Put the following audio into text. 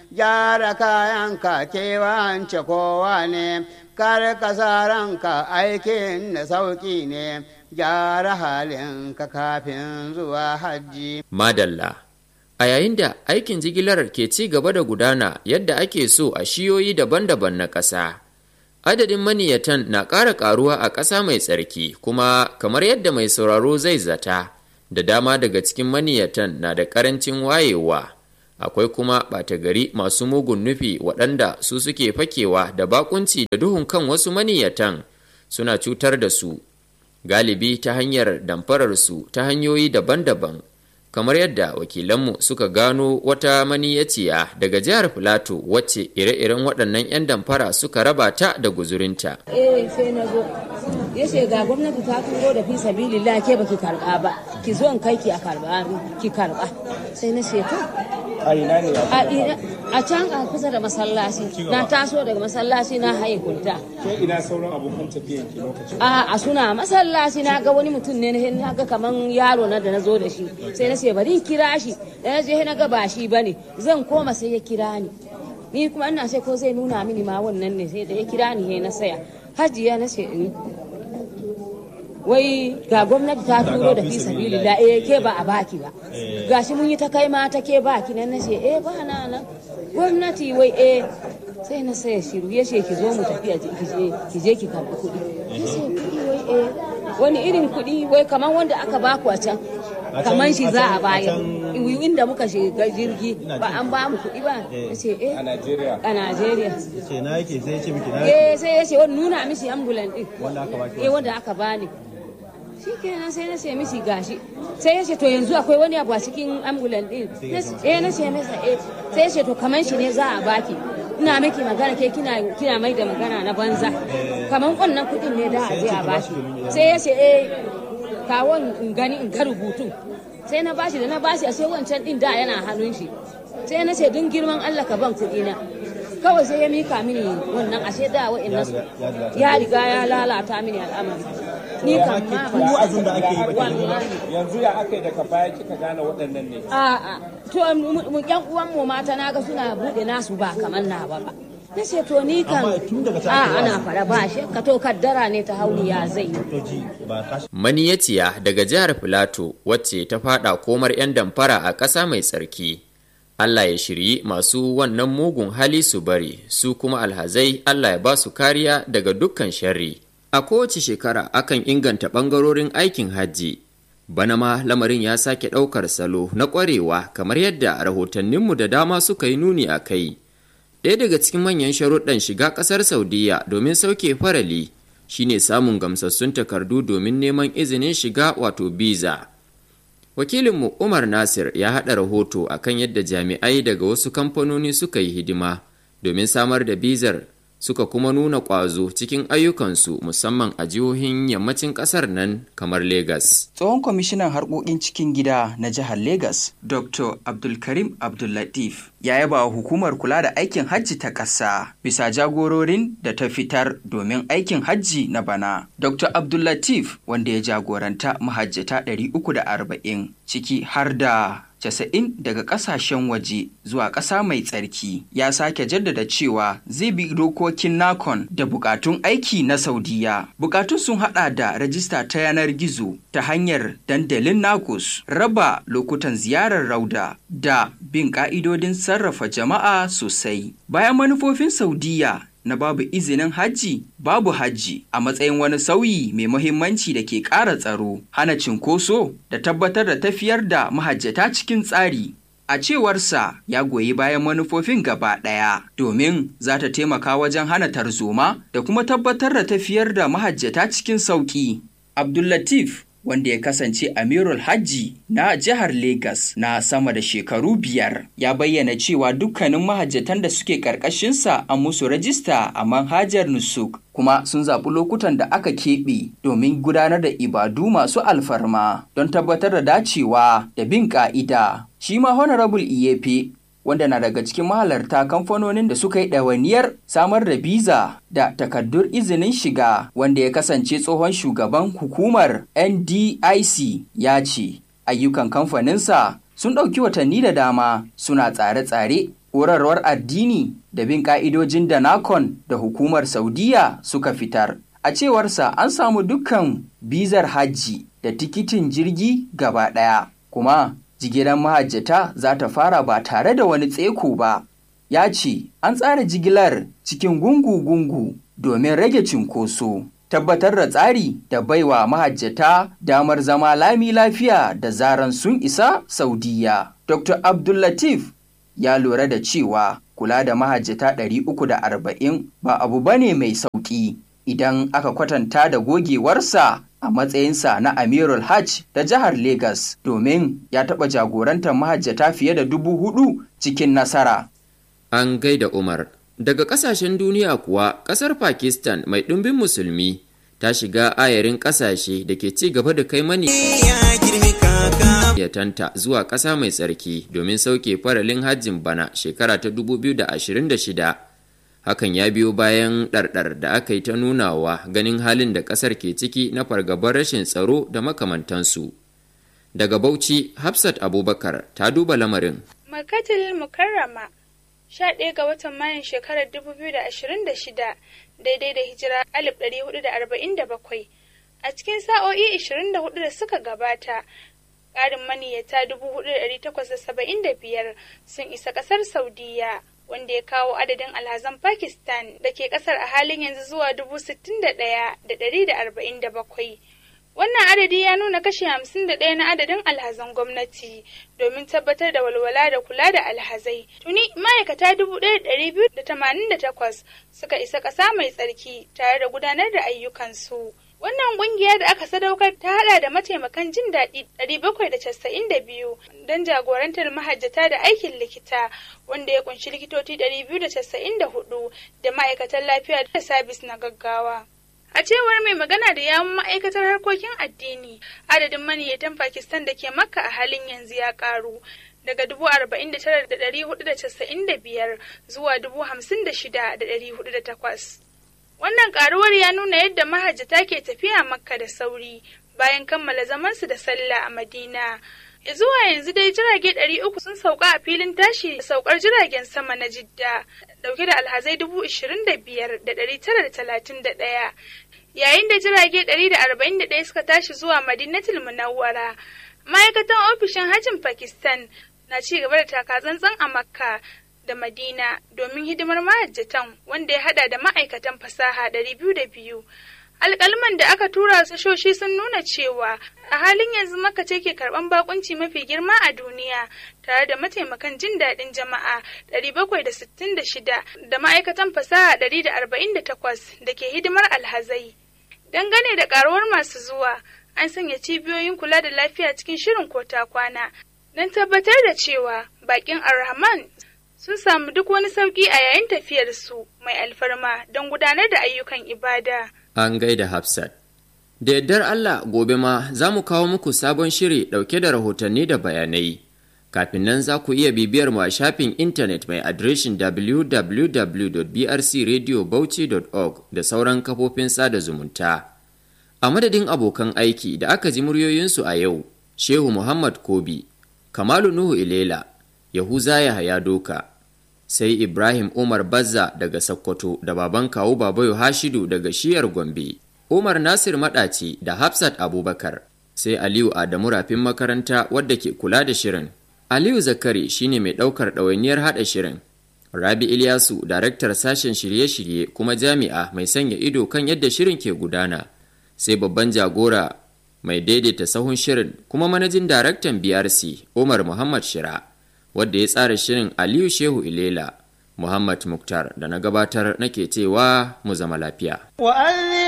gyara kayanka kewance kowa ne kar ka sa ranka aikin da sauƙi ne gyara halinka kafin zuwa hajji. Madalla A yayin da aikin jigilar ke ci gaba da gudana yadda ake so a shiyoyi daban-daban na ƙasa, adadin maniyatan na ƙara ƙaruwa a ƙasa mai tsarki kuma kamar yadda mai sauraro zai zata, da dama daga cikin maniyatan na da ƙarancin wayewa. Akwai kuma ɓata gari masu mugun nufi waɗanda su suke fakewa da bakunci da duhun kan wasu maniyatan suna cutar da su, galibi ta hanyar damfararsu ta hanyoyi daban-daban. kamar yadda wakilanmu suka gano wata maniyaciya daga jihar filato wacce ire-iren waɗannan 'yan damfara suka raba ta da guzurinta. eh sai na zo ya ce ga gwamnati ta turo da fi sabilillah ke baki karba ba ki zo in kai ki a karba ki karba sai na ce to a ina ne a can a kusa da masallaci na taso daga masallaci na haye kunta ke ina sauran abokan tafiyan ki lokacin a a suna masallaci na ga wani mutum ne na ga kaman yaro na da na zo da shi sai na ce bari in kira shi da na je na ga ba shi bane zan koma sai ya kira ni ni kuma ina ce ko zai nuna mini ma wannan ne sai da ya kira ni na saya hajiya na ce in wai ga gwamnati ta turo da fi sabilillah eh ke ba a baki ba gashi mun yi ta kai ma ta ke baki nan nace eh ba na nan gwamnati wai eh sai na saya shiru ya ce ki zo mu tafi ki je ki karbi kuɗi ya ce kuɗi wai eh wani irin kuɗi wai kamar wanda aka baku a can kamar shi za a bayar inda muka shiga jirgi ba an ba mu kuɗi ba ya ce eh a Najeriya a Najeriya ce na yake sai ya ce miki na eh sai ya ce wani nuna mishi ambulan din wanda aka baki eh wanda aka bani shi kenan sai na ce mishi gashi sai ya ce to yanzu akwai wani abu a cikin ambulan din eh na ce masa eh sai ya ce to kaman shi ne za a baki ina miki magana ke kina kina mai da magana na banza kaman wannan kudin ne da a je a baki sai ya ce eh kawon in gani in ga rubutun sai na bashi da na bashi a sai wancan din da yana hannun shi sai na ce dun girman Allah ka ban kuɗi na kawai sai ya mika mini wannan ashe da wa'annan su ya riga ya lalata mini al'amari ni kan ma ku abin da ake yi ba ke wallahi yanzu ya aka yi daga baya kika gane waɗannan ne a'a to mu yan uwan mu mata naga suna bude nasu ba kamar nawa ba na ce to ni kan Amma tun daga ta a ake ana fara ba shi ka to kaddara ne ta hauni ya zai yi to ji ba ta Maniyaciya daga jihar Filato wacce ta fada komar 'yan damfara a ƙasa mai tsarki. Allah ya shiryi masu wannan mugun hali su bari, su kuma alhazai Allah ya ba su kariya daga dukkan sharri. A kowace shekara akan inganta ɓangarorin aikin hajji. Bana ma lamarin ya sake ɗaukar salo na ƙwarewa kamar yadda rahotanninmu da dama suka yi nuni a kai. Ɗaya daga cikin manyan sharuɗan shiga ƙasar Saudiya domin sauke farali shine samun gamsassun takardu domin neman izinin shiga wato biza. Wakilinmu Umar Nasir ya haɗa rahoto akan yadda jami'ai daga wasu kamfanoni suka yi hidima domin samar da bizar suka kuma nuna ƙwazo cikin ayyukansu musamman a jihohin yammacin ƙasar nan kamar Legas. Tsohon kwamishinan harkokin cikin gida na jihar Legas, Dr. Abdulkarim Abdullatif, ya yaba wa hukumar kula da aikin hajji ta ƙasa bisa jagororin da ta fitar domin aikin hajji na bana. Dr. Abdullatif, wanda ya jagoranta mahajjata 340 ciki har da casa'in daga kasashen waje zuwa ƙasa mai tsarki ya sake jaddada cewa zai bi dokokin nakon da bukatun aiki na saudiya bukatun sun hada da rajista ta yanar gizo ta hanyar dandalin nakus raba lokutan ziyarar rauda da bin ka'idodin sarrafa jama'a sosai bayan manufofin saudiya na babu izinin hajji babu hajji a matsayin wani sauyi mai muhimmanci da ke ƙara tsaro hana cinkoso da tabbatar da tafiyar da mahajjata cikin tsari a cewarsa ya goyi bayan manufofin gaba ɗaya domin za ta taimaka wajen hana tarzoma da kuma tabbatar da tafiyar da mahajjata cikin sauƙi abdullatif wanda ya kasance amirul hajji na jihar Legas na sama da shekaru biyar ya bayyana cewa dukkanin mahajjatan da suke ƙarƙashinsa an musu rajista a manhajar nusuk kuma sun zaɓi lokutan da aka keɓe domin gudanar da ibadu masu alfarma don tabbatar da dacewa da bin ƙa'ida. Shi ma Honorable Iyefe wanda na daga cikin mahalarta kamfanonin da suka yi ɗawainiyar samar da biza da takardun izinin shiga wanda ya kasance tsohon shugaban hukumar NDIC ya ce ayyukan kamfaninsa sun ɗauki watanni da dama suna tsare-tsare horarwar addini da bin ƙa'idojin da nakon da hukumar saudiya suka fitar a cewarsa an samu dukkan bizar hajji da tikitin jirgi gaba ɗaya kuma jigilar mahajjata za ta fara ba tare da wani tseko ba ya ce an tsara jigilar cikin gungu-gungu domin rage cinkoso tabbatar da tsari da baiwa mahajjata damar zama lami lafiya da zaran sun isa saudiya dr abdullatif ya lura da cewa kula da mahajjata 340 ba abu bane mai sauƙi idan aka kwatanta da gogewarsa a matsayinsa na amirul hajj da jihar Legas domin ya taɓa jagorantar mahajjata fiye da dubu hudu cikin nasara. An gaida Umar. Daga ƙasashen duniya kuwa, ƙasar Pakistan mai ɗumbin musulmi ta shiga ayarin ƙasashe da ke ci gaba da kai mani yatanta zuwa ƙasa mai tsarki domin sauke faralin hajjin bana shekara ta 2026. Hakan ya biyo bayan ɗarɗar da aka yi ta nunawa ganin halin da ƙasar ke ciki na fargabar rashin tsaro da makamantansu. Daga Bauchi, Hafsat Abubakar ta duba lamarin. Makatil Mukarrama 11 ga watan Mayun shekarar 2026 daidai da hijira 1447 a cikin sa'o'i 24 da suka gabata ƙarin maniyyata 4,875 sun isa ƙasar Saudiya. wanda ya kawo adadin alhazan Pakistan da ke kasar a halin yanzu zuwa dubu sittin da ɗaya da ɗari da arba'in da bakwai. Wannan adadi ya nuna kashi hamsin da ɗaya na adadin alhazan gwamnati domin tabbatar da walwala da kula da alhazai. Tuni ma'aikata dubu ɗaya da ɗari biyu da tamanin da takwas suka isa ƙasa mai tsarki tare da gudanar da ayyukansu. Wannan kungiya da aka sadaukar ta hada da mataimakan jin daɗi 792 don jagorantar mahajjata da aikin likita wanda ya kunshi likitoci 294 da ma'aikatan lafiya da sabis na gaggawa. A cewar mai magana da yawun ma'aikatar harkokin addini, adadin maniyyatan Pakistan da ke Makka a halin yanzu ya karu daga dubu arba'in da tara da ɗari hudu da casa'in da biyar zuwa dubu hamsin da shida da ɗari hudu da takwas. Wannan karuwar ya nuna yadda mahajjata ke tafiya makka da sauri bayan kammala zamansu da sallah a Madina. Zuwa yanzu dai jirage ɗari uku sun sauka a filin tashi da saukar jiragen sama na Jidda, dauke da alhazai dubu ishirin da biyar da ɗari tara da talatin da ɗaya. Yayin da jirage ɗari da arba'in da ɗaya suka tashi zuwa Madinatul Munawwara. Ma'aikatan ofishin hajjin Pakistan na ci gaba da takatsantsan a Makka da Madina domin hidimar mahajjatan wanda ya hada da ma'aikatan fasaha ɗari biyu da biyu. Alƙalman da aka tura sashoshi sun nuna cewa a halin yanzu maka ce ke karɓan bakunci mafi girma a duniya tare da mataimakan jin daɗin jama'a 766 da ma'aikatan fasaha 148 da ke hidimar alhazai. Dangane da ƙaruwar masu zuwa, an sanya cibiyoyin kula da lafiya cikin shirin kota kwana don tabbatar da cewa bakin Ar-Rahman sun samu duk wani sauƙi a yayin tafiyarsu mai alfarma don gudanar da ayyukan ibada. An gaida Hafsat. Da yardar Allah gobe ma za mu kawo muku sabon shiri ɗauke da rahotanni da bayanai. Kafin nan za ku iya bibiyar mu a shafin intanet mai adireshin www.brcradiobauchi.org da sauran kafofin sada zumunta. A madadin abokan aiki da aka ji muryoyinsu a yau, Shehu Muhammad Kobi, Kamalu Nuhu Ilela, Yahuza Yahaya Doka, sai Ibrahim Umar Bazza daga Sokoto da baban kawu Babayo Hashidu daga shiyar Gombe, Umar Nasir Maɗaci da Hafsat Abubakar, sai Aliyu Adamu Rafin makaranta wadda ke kula da shirin. Aliyu Zakari shine mai ɗaukar ɗawainiyar haɗa shirin. Rabi Ilyasu, daraktar sashen shirye-shirye kuma jami'a mai sanya ido kan yadda shirin ke gudana, sai babban jagora mai daidaita sahun shirin kuma manajin daraktan BRC Umar Muhammad Shira. wadda ya tsara shirin Aliyu Shehu Ilela, Muhammad Muktar da na gabatar nake cewa mu zama lafiya.